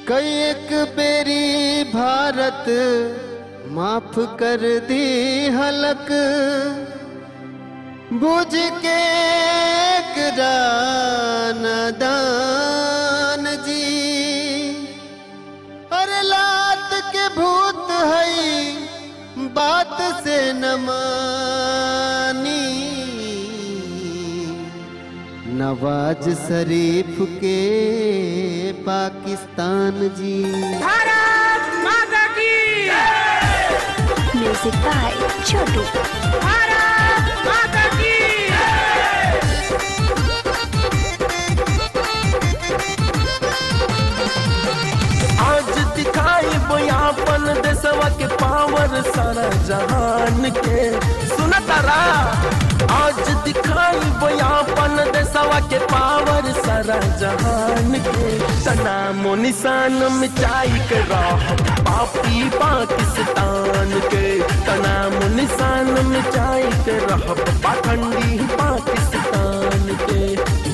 कई एक बेरी भारत माफ कर दी हलक बुझ के नादान जी अरे लात के भूत हई बात से न मानी नवाज शरीफ के पाकिस्तान जी भारत माता की Music by Chotu. भारत माता की आज दिखाई बयापन देशवा के पावर सारा जहान के सुना तारा आज दिखाई बयापन देशवा के पावर सारा जहान के सनामो निशान मिटाई के राह पापी पाकिस्तान के तनामो निशान मिटाई के राह पाखंडी पाकिस्तान के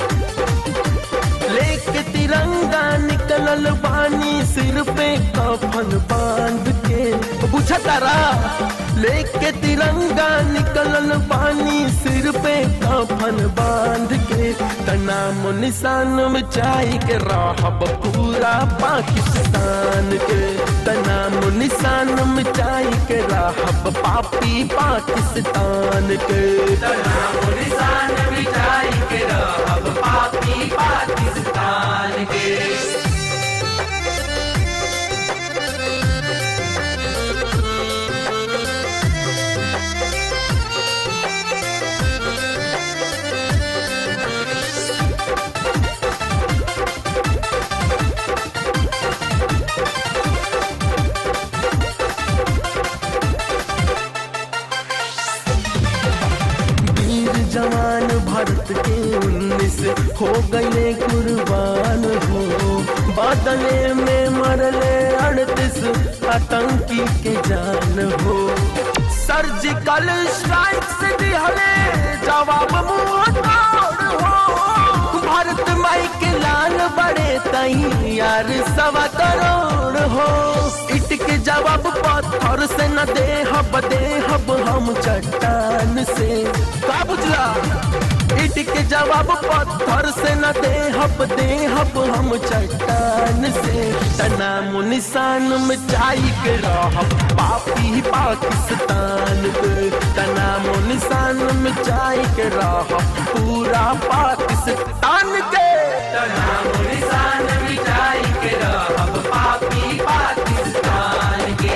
लेके तिरंगा निकलल बानी सिर पे कफन बांध के बुझा तारा लेके तिरंगा निकलल बानी सिर पे कफन बांध के तनाम निशान मिटाई के राहब पूरा पाकिस्तान के तनाम निशान मिटाई के राहब पापी पाकिस्तान के तनाम निशान मिटाई के राहब पापी पाकिस्तान के वीर जवान भारत के उन्नीस हो गए कुर्बान हो बादले में मरले अड़तीस आतंकी के जान हो सर्जिकल स्ट्राइक से दिहले जवाब मुंह तोड़ हो भारत माई के लाल बड़े तई यार सवा करोड़ हो इट के जवाब पत्थर से न दे हब दे हब हम चट्टान से का बुझला इट के जवाब पत्थर से न दे हब दे हब हम चट्टान से तनाम निशान मिटाई के रहब पापी पाकिस्तान के तनाम निशान मिटाई के रहब पूरा पाकिस्तान के तनाम निशान मिटाई के रहब पापी पाकिस्तान के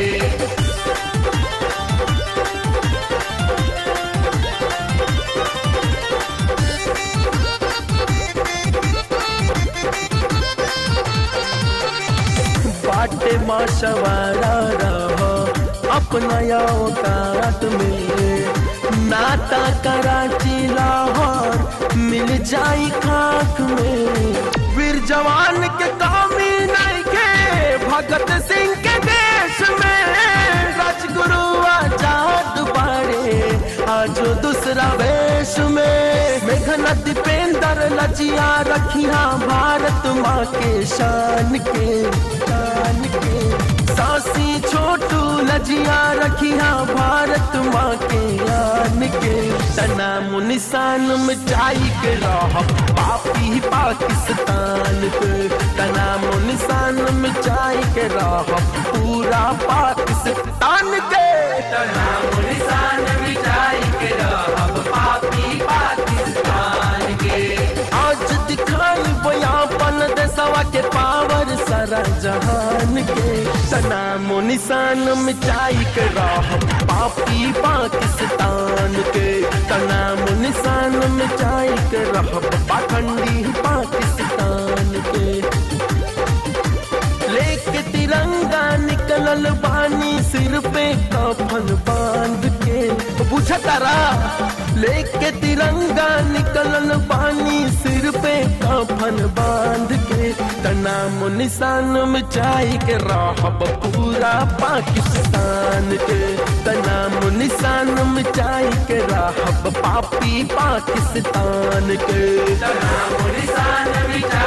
बाटे माँ सवारा रहो अपना औकात में नाता कराची लाहौर मिल जाई खाक में वीर जवान के कामी नहीं के भगत सिंह के देश में राजगुरु आजाद बाड़े आज दूसरा वेश में मेघना दीपेंद्र लजिया रखिया भारत माँ के शान के शान के सासी छोटू लजिया रखिया भारत माँ के आन के तनाम निशान मिटाई के रह पापी पाकिस्तान के तनाम निशान मिटाई के रह पूरा पाकिस्तान के तनाम निशान मिटाई के रह पापी पाकिस्तान के आज दिखाई बयापन देशवा के पावर सारा जहान के तनाम निशान मिटाई के राह पापी पाकिस्तान के तनाम निशान मिटाई के राह पाखंडी पाकिस्तान के लेके तिरंगा निकलल बानी सिर पे कफन बांध के बुझा तारा लेके तिरंगा निकलल बानी सिर पे कफन बांध के तनाम निशान मिटाई के रहब पूरा पाकिस्तान के तनाम निशान मिटाई के रहब पापी पाकिस्तान के तनाम निशान मिटाई